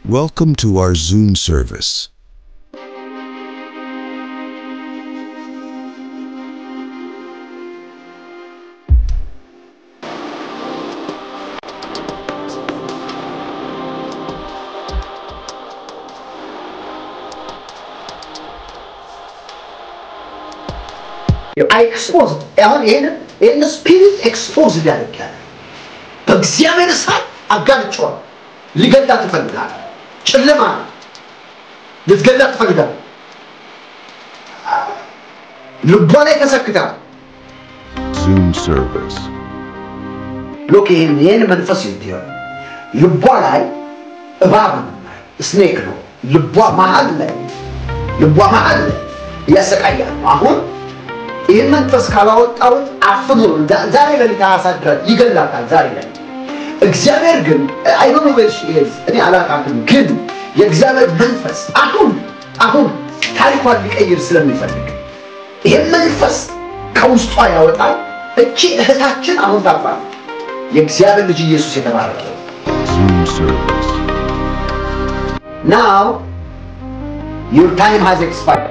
Welcome to our Zoom service. ኤክስፖዝ አሁን ይህን ይህን ስፒሪት ኤክስፖዝ ሊያደርግ ያለ በእግዚአብሔር እሳት አጋልጫዋል። ሊገላት ትፈልጋል። ጨለማ ነው። ልትገላት ትፈልጋል። ልቧ ላይ ተሰክታል። Zoom service. ሎክ ይህን ይህን መንፈስ ይትሆን ልቧ ላይ እባብ ነው፣ ስኔክ ነው። ልቧ መሀል ላይ ልቧ መሀል ላይ እያሰቃያል ነው። አሁን ይህን መንፈስ ካላወጣሁት አፍኖ ዛሬ ሌሊት አያሳድራል፣ ይገላታል። ዛሬ ሌሊት እግዚአብሔር ግን አይ ዶንት ኖ ዌር ሺ ኢዝ እኔ አላውቃትም፣ ግን የእግዚአብሔር መንፈስ አሁን አሁን ታሪኳን ሊቀይር ስለሚፈልግ ይህን መንፈስ ከውስጧ ያወጣል። እቺ እህታችን አሁን ታባለች። የእግዚአብሔር ልጅ ኢየሱስ የተባረከ Zoom service. ናው ዩር ታይም ሃዝ ኤክስፓየርድ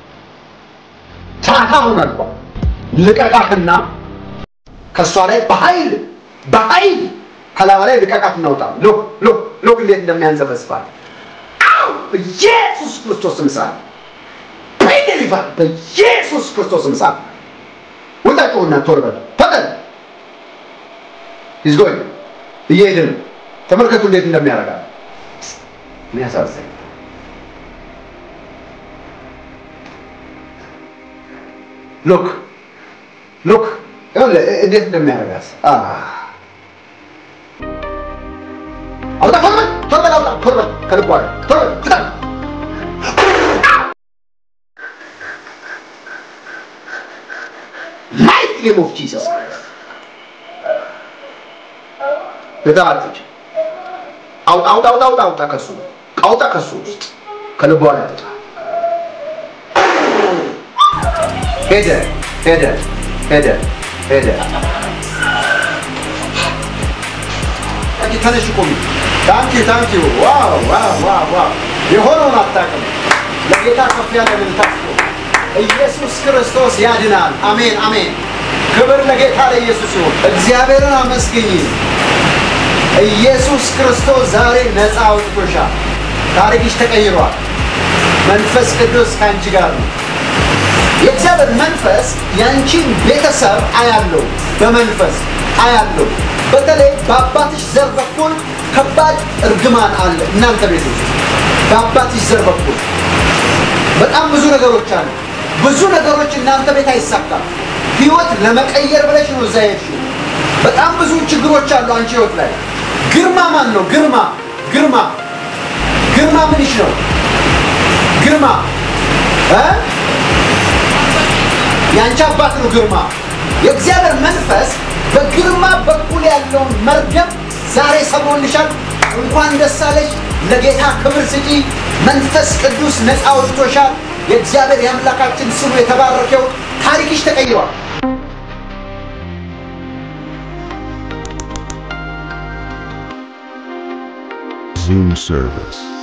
ሰዓት አሁን አልቋል። ልቀቃትና ከእሷ ላይ በኃይል በኃይል ከላባ ላይ ልቀቃት እናውጣ። ሎክ ሎክ ሎክ እንዴት እንደሚያንዘበስባል በኢየሱስ ክርስቶስ ምሳል በይደሊፋል በኢየሱስ ክርስቶስ ምሳል ውጣጩና ቶርበል ፈጠን ይዝጎኝ እየሄደ ነው። ተመልከቱ እንዴት እንደሚያደርጋል። የሚያሳዝን ሎክ ሎክ ይኸውልህ እንዴት እንደሚያደርጋት አውጣ ቶርበል ቶርበል አውጣ ቶርበል ከልቧ ላይ ቶርበል ፍጠን ማይት ኔም ኦፍ ጂሰስ የተባለች አውጣ አውጣ አውጣ አውጣ አውጣ ከሱ አውጣ ከሱ ውስጥ ከልቧ ላይ አውጣ። ሄደ ሄደ ሄደ ሄደ። አንቺ ተነሽ ቁሚ። ታንኪ ታንኪ ዋው ዋው ዋው ዋው የሆነውን አታውቅም። ለጌታ ከፍ ያለ ልልታስ ኢየሱስ ክርስቶስ ያድናል። አሜን አሜን። ክብር ለጌታ ለኢየሱስ ይሁን። እግዚአብሔርን አመስግኝ። ኢየሱስ ክርስቶስ ዛሬ ነፃ አውጥቶሻል። ታሪክሽ ተቀይሯል። መንፈስ ቅዱስ ከአንቺ ጋር ነው። የእግዚአብሔር መንፈስ ያንቺን ቤተሰብ አያለው፣ በመንፈስ አያለው። በተለይ በአባትሽ ዘር በኩል ከባድ እርግማን አለ እናንተ ቤት ውስጥ በአባትሽ ዘር በኩል በጣም ብዙ ነገሮች አሉ። ብዙ ነገሮች እናንተ ቤት አይሳካም። ህይወት ለመቀየር ብለሽ ነው እዛ ሄድሽው። በጣም ብዙ ችግሮች አሉ አንቺ ህይወት ላይ። ግርማ ማን ነው? ግርማ ግርማ ግርማ ምንሽ ነው? ግርማ እ የአንቺ አባት ነው ግርማ። የእግዚአብሔር መንፈስ በግርማ በኩል ያለውን መርገም ዛሬ ሰብሮልሻል። እንኳን ደስ አለሽ። ለጌታ ክብር ስጪ። መንፈስ ቅዱስ ነፃ አውጥቶሻል። የእግዚአብሔር የአምላካችን ስሙ የተባረከው ታሪክሽ ተቀይሯል። Zoom service.